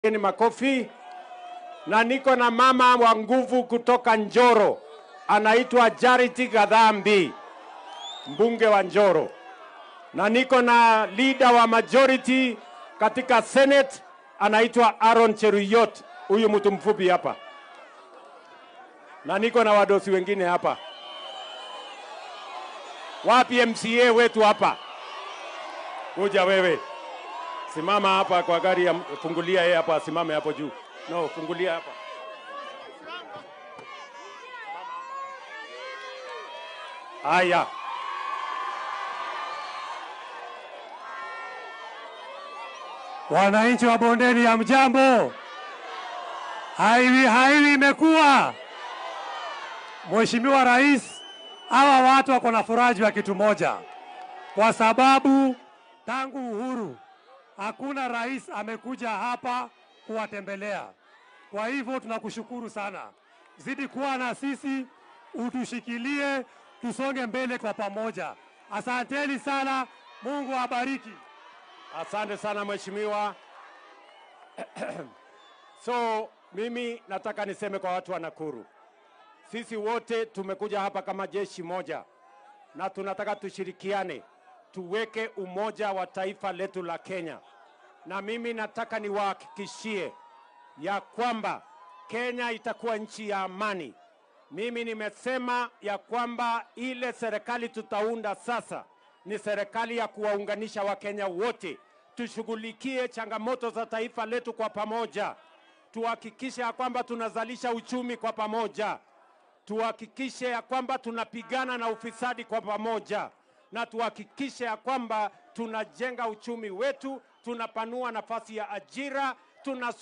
Ni makofi. Na niko na mama wa nguvu kutoka Njoro, anaitwa Charity Gadhambi, mbunge wa Njoro, na niko na leader wa majority katika Senate, anaitwa Aaron Cheruyot, huyu mtu mfupi hapa, na niko na wadosi wengine hapa. Wapi MCA wetu hapa? Kuja wewe. Simama hapa kwa gari ya fungulia yeye hapa asimame hapo juu. No, fungulia hapa. Haya. Wananchi wa bondeni ya mjambo, haiwi haiwi imekuwa. Mheshimiwa Rais, hawa watu wako na furaji wa kitu moja, kwa sababu tangu uhuru hakuna rais amekuja hapa kuwatembelea. Kwa hivyo tunakushukuru sana, zidi kuwa na sisi, utushikilie, tusonge mbele kwa pamoja. Asanteni sana, Mungu awabariki. Asante sana mheshimiwa. So mimi nataka niseme kwa watu wa Nakuru, sisi wote tumekuja hapa kama jeshi moja, na tunataka tushirikiane, tuweke umoja wa taifa letu la Kenya. Na mimi nataka niwahakikishie ya kwamba Kenya itakuwa nchi ya amani. Mimi nimesema ya kwamba ile serikali tutaunda sasa ni serikali ya kuwaunganisha Wakenya wote. Tushughulikie changamoto za taifa letu kwa pamoja, tuhakikishe ya kwamba tunazalisha uchumi kwa pamoja, tuhakikishe ya kwamba tunapigana na ufisadi kwa pamoja, na tuhakikishe ya kwamba tunajenga uchumi wetu, tunapanua nafasi ya ajira, tuna